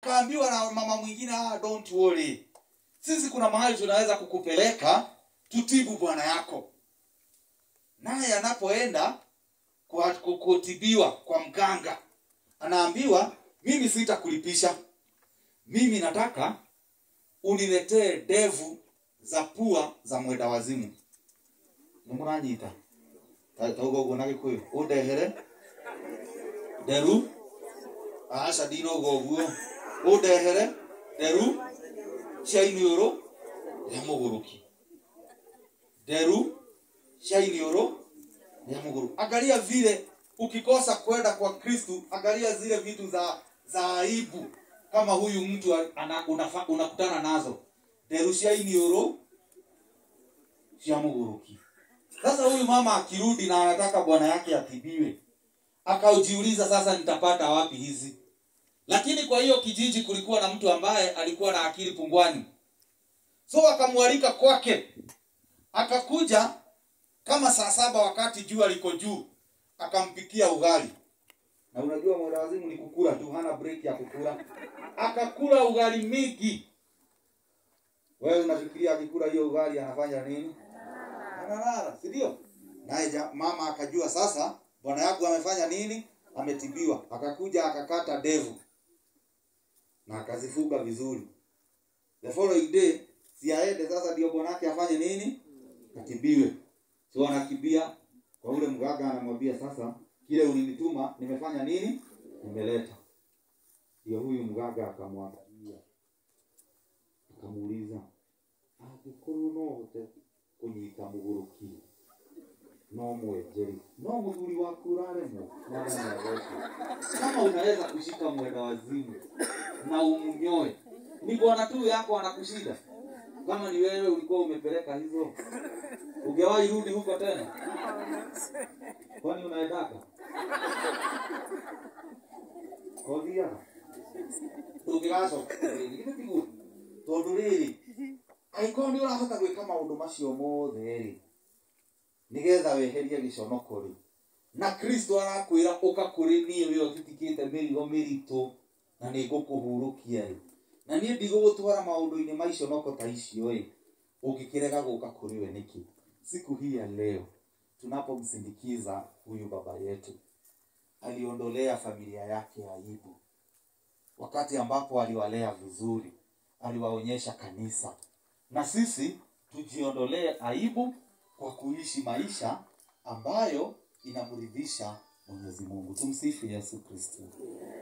kaambiwa na mama mwingine ah, don't worry sisi kuna mahali tunaweza kukupeleka tutibu bwana yako naye anapoenda kwa- ku- kutibiwa kwa mganga anaambiwa mimi sitakulipisha mimi nataka uniletee devu za pua za mwenda wazimu nimuranyita tauga uguo na gikuyu undehere nderu aca ndinoga ũguo ũndehere nderu cia iniũrũ rĩa mũgũrũki nderu cia iniũrũ rĩa mũgũrũki angalia vile ukikosa kwenda kwa kristu angalia zile vitu za za aibu kama huyu mtu ana, unafa, unakutana nazo nderu cia iniũrũ cia mũgũrũki sasa huyu mama akirudi na anataka bwana yake atibiwe akaujiuliza sasa nitapata wapi hizi lakini kwa hiyo kijiji kulikuwa na mtu ambaye alikuwa na akili pungwani so akamwalika kwake akakuja kama saa saba wakati jua liko juu akampikia ugali na unajua mwerawazimu ni kukula tu hana break ya kukula akakula ugali mingi wewe unafikiria akikula hiyo ugali anafanya nini analala si ndio naye ja- mama akajua sasa bwana yangu amefanya nini ametibiwa akakuja akakata devu na akazifuga vizuri the following day si aende sasa ndio bwanake afanye nini atibiwe so anakimbia kwa ule mganga anamwambia sasa kile ulinituma nimefanya nini nimeleta ndio huyu mganga akamwangalia akamuuliza angĩkorwo no ũhote kũnyita mũgũrũki no mwenjeri no mũthuri waku ũraremwo mwathani agoco kama unaweza kushika mwenda wazimu na umnyoe ni bwana tu yako anakushida kama ni wewe ulikuwa umepeleka hizo ungewahi rudi huko tena kwani unaendaka kothiaga ndũngĩgacoka rĩngĩ githĩ tiguo tondũ rĩrĩ angĩkorwo nĩ ũrahota gwĩka maũndũ macio mothe rĩ nĩgetha weherie gĩconoko rĩ na kristo arakwĩra ũka kũrĩ niĩ we ũtitikĩte mĩrigo mĩritũ na nĩ ngũkũhurũkia rĩ na niĩ ndigũgũtwara maũndũ-inĩ ma iconoko ta icio ĩ ũngĩkĩrega gũka kũrĩ we nĩkĩ siku hii ya leo tunapomsindikiza huyu baba yetu aliondolea familia yake aibu wakati ambapo aliwalea vizuri aliwaonyesha kanisa na sisi tujiondolee aibu kwa kuishi maisha ambayo inamridhisha mwenyezi mungu tumsifu yesu kristo